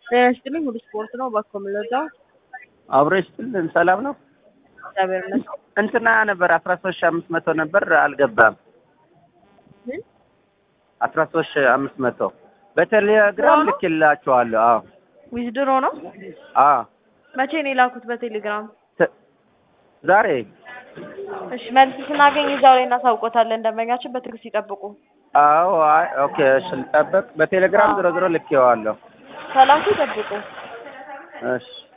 ጤና ይስጥልኝ ሁሉ ስፖርት ነው። እባክዎ የምንረዳው? አብሮ ይስጥልን። ሰላም ነው። እግዚአብሔር ይመስገን። እንትና ነበር አስራ ሶስት ሺህ አምስት መቶ ነበር አልገባም። ምን? አስራ ሶስት ሺህ አምስት መቶ በቴሌግራም ነው? ልኬላችኋለሁ። አዎ ዊዝድሮ ነው። አዎ መቼ ነው የላኩት? በቴሌግራም ተ- ዛሬ እሺ፣ መልስ ስናገኝ እዛው ላይ እናሳውቆታለን። ደንበኛችን በትዕግስት ይጠብቁ። አዎ አይ ኦኬ እሺ ልጠብቅ። በቴሌግራም አዎ። ዞሮ ዞሮ ልኬዋለሁ። ከላኩ ይጠብቁ። እሺ